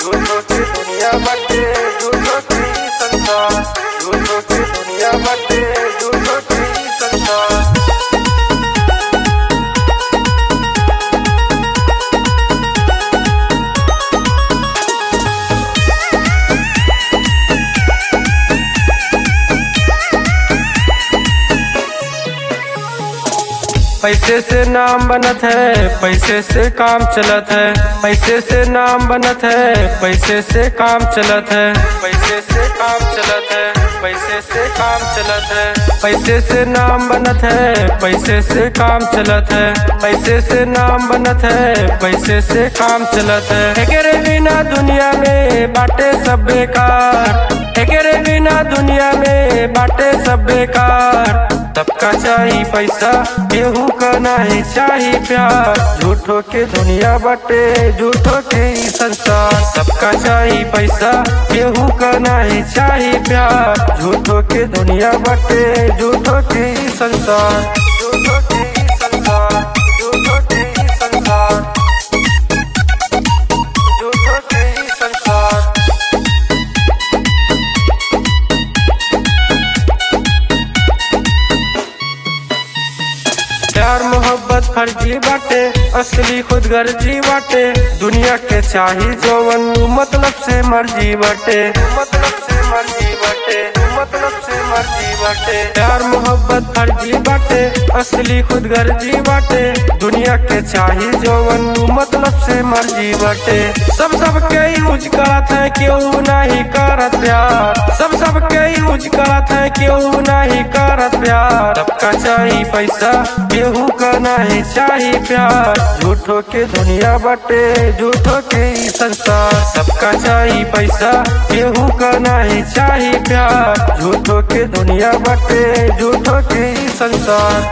झूठो की दुनिया बटे झूठो की संसार झूठो की दुनिया बटे झूठो की संसार पैसे से नाम बनत है पैसे से काम चलत है पैसे से नाम बनत है पैसे से काम चलत है पैसे से काम चलत है पैसे से काम चलत है पैसे से नाम बनत है पैसे से काम चलत है पैसे से नाम बनत है पैसे से काम चलत है एकरे बिना दुनिया में बाटे सब बेकार एकरे बिना दुनिया में बाटे सब बेकार सबका चाही पैसा केहू का नहीं चाही प्यार झूठो के दुनिया बटे झूठो के ई संसार सबका चाही पैसा केहू का नहीं चाही प्यार झूठो के दुनिया बटे झूठो के ई संसार झूठो के ई संसार झूठो के ई संसार झूठो के ई संसार प्यार मोहब्बत फर्जी बाटे असली खुद गर्जी बाटे दुनिया के चाही जौवन मतलब से मर्जी बाटे मतलब से मर्जी बाटे मतलब से मर्जी बाटे प्यार मोहब्बत फर्जी बाटे असली खुद गर्जी बाटे दुनिया के चाही जौवन मतलब से मर्जी बाटे सब सबके यूज करत है क्यों नहीं करत प्यार सब सबके यूज करत है क्यों नहीं करत प्यार सबका चाही पैसा केहू का नहीं चाही प्यार झूठो के दुनिया बटे झूठो के ई संसार सबका चाही पैसा केहू का नहीं चाही प्यार झूठो के दुनिया बटे झूठो के ई संसार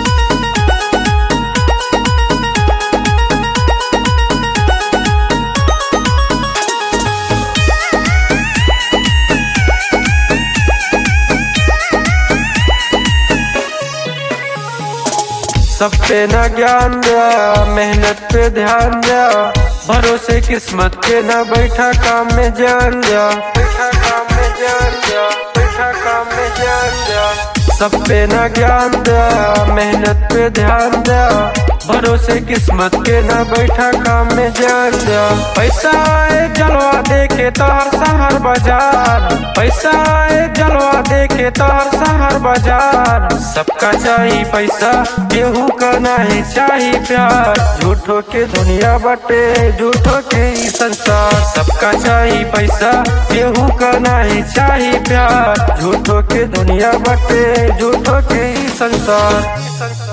सब पे न ज्ञान दिया मेहनत पे ध्यान दिया भरोसे किस्मत के न बैठा काम में जान दिया बैठा काम में जान दिया बैठा काम में जान दिया सब पे न ज्ञान दिया मेहनत पे ध्यान दिया भरोसे किस्मत के न बैठा काम में जान दिया पैसा आए जलवा देखे तोहर शहर बाजार पैसा आए जलवा देखे तोहर शहर बाजार सबका चाही पैसा केहू का नहीं चाही प्यार झूठो के दुनिया बटे झूठो के ई संसार सबका चाही पैसा केहू का नहीं चाही प्यार झूठो के दुनिया बटे झूठो के ई संसार